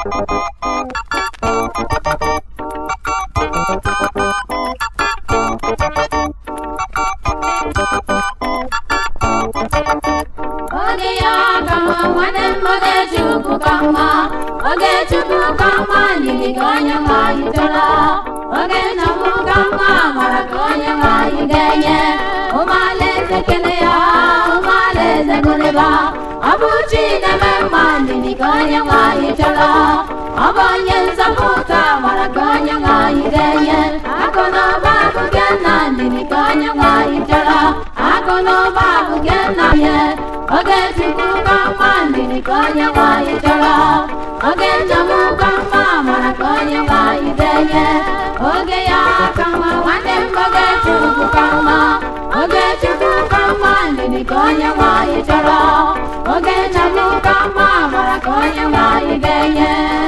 oge ya ka mma nwanne m oge chukwu ka mma oge chukwu ka mma n'ihi ka onye nwe anyị chọrọ oge nna m ka mma mara ka onye nwe anyị ga-enye ụmụalaeze kele ya ụmụalaeze gụrịba ọ bụ chi na-eme mma n'ihi ka onye nwe anyị chọrọ ọ bụ onye nzọpụta mara ka onye nwe anyị ga-enye akụ na ụba bụ nke nna n'ihi ka onye nwe anyị chọrọ akụ na ụba bụ nke nna ya oge chukwu ka mma ndidi ka onye nwe anyị chọrọ oge njem ka mma mara ka onye nwe anyị ga-enye oge ya ka mma nwanne m oge chukwu ka mma oge chukwu ka mma ndidi ka onye nwe anyị chọrọ oge njem ka mma mara ka onye nwe anyị ga-enye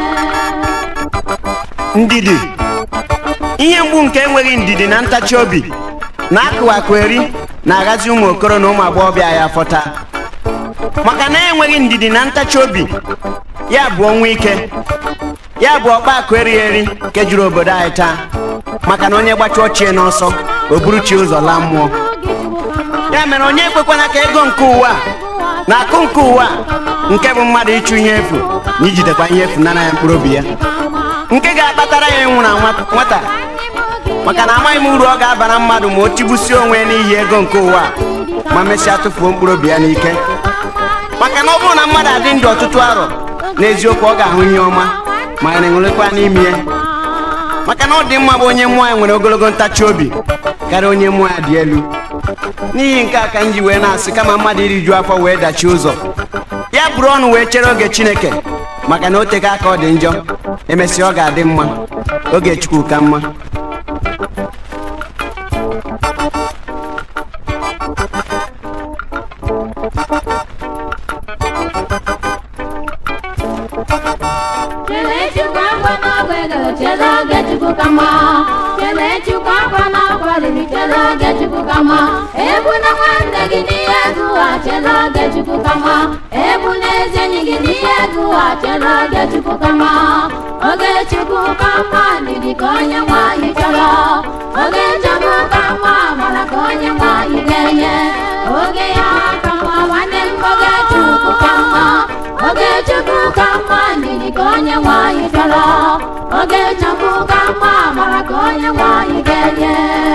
ndidi ihe mgbu nke enweghị ndidi na ntachi obi na-akụwakụ eri na-aghazi ụmụ okoro na ụmụ agbọghọbịa ya fọta maka na enweghị ndidi na ntachi obi ya bụ ọnwụ ike ya bụ ọkpa akụ erighị eri nke juru obodo anyị taa maka na onye gbachi ochie n'ọsọ o buru chi ụzọ laa mmụọ ya mere onye ekwekwana ka ego nke ụwa na akụ nke ụwa nke bụ mmadụ ịchụ ihe efu na ijidekwa ihe efu nara ya mkpụrụ obi ya nke ga-akpatara ya ịnwụ na nwa- nwata maka na amaghị m uru ọ ga-abara mmadụ ma o tigbusie onwe ya n'ihi ego nke ụwa ma mesịa tụfuo mkpụrụ obi ya n'ike maka na ọ bụrụ na mmadụ adị ndụ ọtụtụ arọ n'eziokwu ọ ga-ahụ ihe ọma ma ya na-enwerekwa n'ime ya maka na ọ dị mma bụ onye mmụọ ya nwere ogologo ntachi obi karịa onye mmụọ ya dị elu n'ihi nke a ka m ji wee na-asị kama mmadụ iriju afọ wee dachie ụzọ ya bụrụ ọnụ wee chere oge chineke maka na o tega aka ọ dị njọ emesịa ọ ga-adị mma oge chukwu ka mma Chere chukwu akwa n'ọgwụ ego chere oge chukwu ka mma chere chukwu akwa n'ọgwụ olili chere oge chukwu ka mma ebu na nwanne gị n'ihe ego ụwa chere oge chukwu ka mma ebu na ezi enyi gị n'ihe ego ụwa chere oge chukwu ka mma oge chukwu ka mma ndidi ka onye nwe anyị chọrọ oge njem ka mma mara ka onye nwe anyị ga-enye oge ya ka mma nwanne m oge chukwu ka mma oge chukwu ka mma ndidi ka onye nwe anyị chọrọ oge chukwu ka mma mara ka onye nwe anyị ga-enye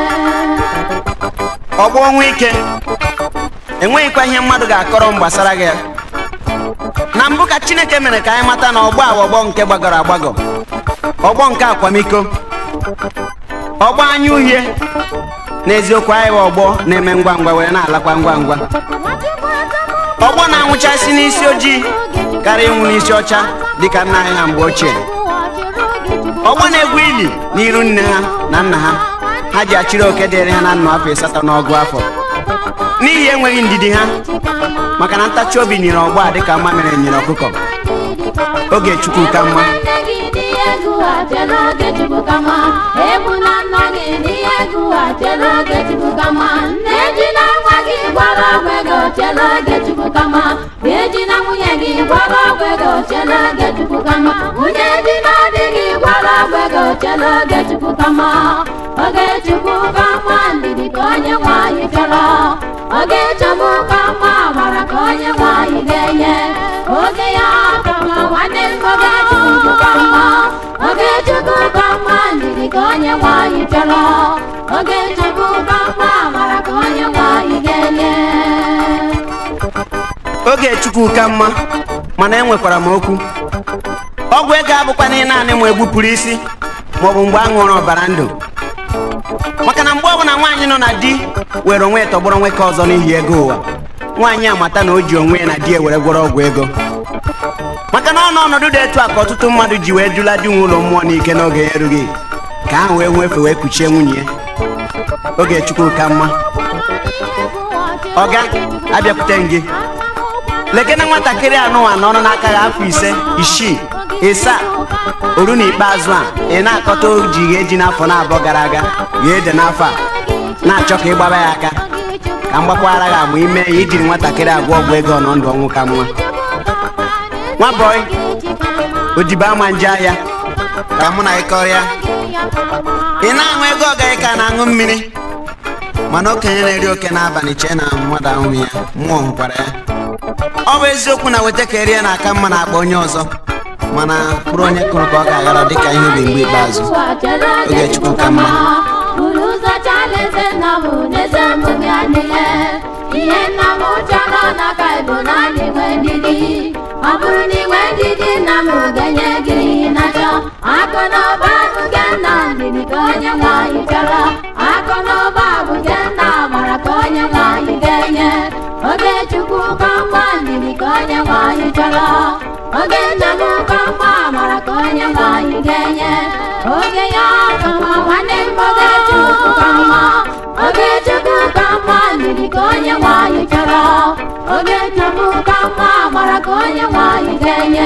ọgbọ ọnwụ ike enweghịkwa ihe mmadụ ga-akọrọ m gbasara gị na mbụ ka chineke mere ka anyị mata na ọgbọ a bụ ọgbọ nke gbagọrọ agbagọ ọgbọ nke akwamiko ọgbọ anya uhie n'eziokwu anyị bụ ọgbọ na-eme ngwa ngwa were na-alakwa ngwa ngwa ọgbọ na-anwụchasị n'isi ojii karịa ịnwụ n'isi ọcha dịka nna anyị ha mgbe ochie ọgbọ na-egwu ili n'iru nne ha na nna ha ha ji achịrị oke dịrị ha na nnụ afọ ịsatọ n'ọgụ afọ n'ihi enweghị ndidi ha maka na ntachi obi nyere ọgbọ a dịka mma mere nyere ọkụkọ oge chukwu ka mma nwanne gị n'ihe ego ụwa chere oge chukwu ka mma ebu na nna gị n'ihe ego ụwa chere oge chukwu ka mma nne ji na nwa gị gwara ọgwụ ego chere oge chukwu ka mma bie ji na nwunye gị gwara ọgwụ ego chere oge chukwu ka mma nwunye ji na di gị gwara ọgwụ ego chere oge chukwu ka mma oge chukwu ka mma ndidi ka onye nwe anyị chọrọ oge chukwu ka mma mara ka onye nwe anyị ga-enye oge ya ka mma nwanne m oge chukwu ka mma oge chukwu ka mma ndidi ka onye nwe anyị chọrọ oge chukwu ka mma mara ka onye nwe anyị ga-enye oge chukwu ka mma mana enwekwara m okwu ọgwụ ego abụkwana naanị ma egbupụrụ isi maọbụ mgbe a ṅụrụ ọbara ndụ maka na mgbe ọbụla nwaanyị nọ na di were onwe ya tọgbọrọ nwoke ọzọ n'ihi ego ụwa nwaanyị amata na o ji onwe ya na di ewere gwọrọ ọgwụ ego maka na ọ nọ ọnọdụ dị etu a ka ọtụtụ mmadụ ji wee jula di nwe ụlọ mmụọ n'ike n'oge ya erughị ka ahụ wee nwefe wee kuchie nwunye ya oge chukwu ka mma ọga abịakwute m gị lekene nwatakịrị anụwa nọrọ n'aka ya afọ ise isii ịsaa oru n'ikpeazụ a ị na-akọta oji gha eji n'afọ na-abụọ gara aga gha ede n'afọ a na-achọ ka ị gbaba ya aka ka m gbakwara gị ama ime ya ijiri nwatakịrị agwọ ọgwụ ego ọnọ ndụ ọnwụ ka mma nwa bọị odibo ama nje ahịa ka mụ na gị kọrịa ị na-aṅụ ego ọgaghị ka na-aṅụ mmiri mana okenye na-eri oke n'abalị chee na mmadụ ahụghị ya mmụọ hụkwara ya ọ bụ eziokwu na weta ka erie na-aka mma na-akpa onye ọzọ mana bụrụ onye kụrụ ka ọ ga-aghara dịka ihe ubi mgbe ikpeazụ oge chukwu ka mma buru ụzọ chalaeze nna m n'eze omume ya niile ihe nna m chọrọ n'aka bụ naanị nwe ndidi ọ bụrụ na inwe ndidi nna m ga-enye gị ihe na-achọ akụ na ụba bụ nke nna ndidi ka onye nwe anyị chọrọ akụ na ụba bụ nke nna mara ka onye nwe anyị ga-enye oge chukwu ka mma ndidi ka onye nwe anyị chọrọ oge nna m ka mma mara ka onye nwe anyị ga-enye oge ya ka mma nwanne m oge chukwu ka mma oge chukwu ka mma ndidi ka onye nwe anyị chọrọ oge chukwu ka mma mara ka onye nwe anyị ga-enye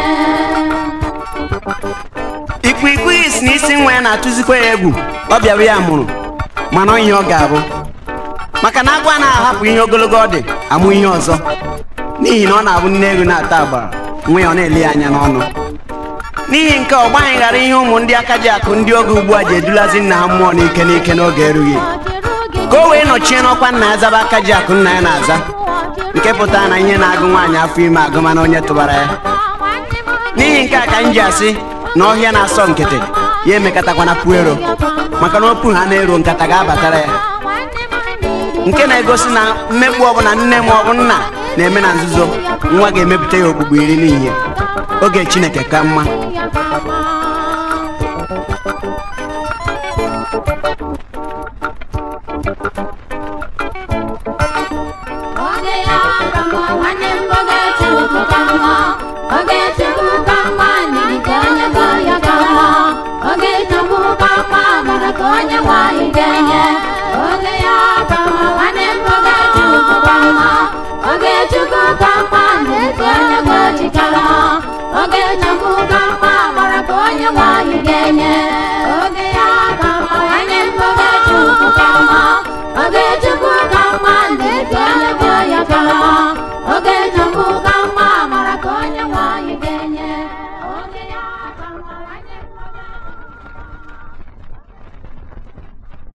ikwikwii si n'isi nwa ya na-atụzikwa ya egwu ọ bịara ya mụrụ mana ọ ihe ọ ga-abụ maka na agwa na-ahapụ ihe ogologo ọ dị amụ ihe ọzọ n'ihi na ọ na-abụ nne ego na-ata agbara nwa ya ọ na-ele ya anya n'ọnụ n'ihi nke ọ gbaghị ghara ihe ụmụ ndị aka ji akụ ndị oge ugbu a ji edulazi nna ha mmụọ n'ike n'ike n'oge erughị ka o wee nọchie n'ọkwa nna ya zaba aka ji akụ nna ya na-aza nke pụtara na ihe na-agụ nwaanyị afọ ime agụ mana onye tụbara ya n'ihi nke a ka m ji asị na ọhịa na-asọ nkịtị ya emekọtakwana puero maka na opu ha na-ero nkata ga-abatara ya nke na-egosi na mmegbu ọbụla nne ma ọ bụ nna na-eme na nzuzo nwa ga-emepụta ya okpukpu iri n'ihe oge chineke ka mma oge ya ka mma nwanne m oge chukwu ka mma oge chukwu ka mma ndidi ka onye gọ ya ka mma oge chukwu ka mma mara ka onye nwanyị ga-enye oge ya ka mma nwanne m oge chukwu ka mma oge chukwu ka mma ndidi ka onye gọ chikara oge chukwu ka mma mara ka onye nwanyị ga-enye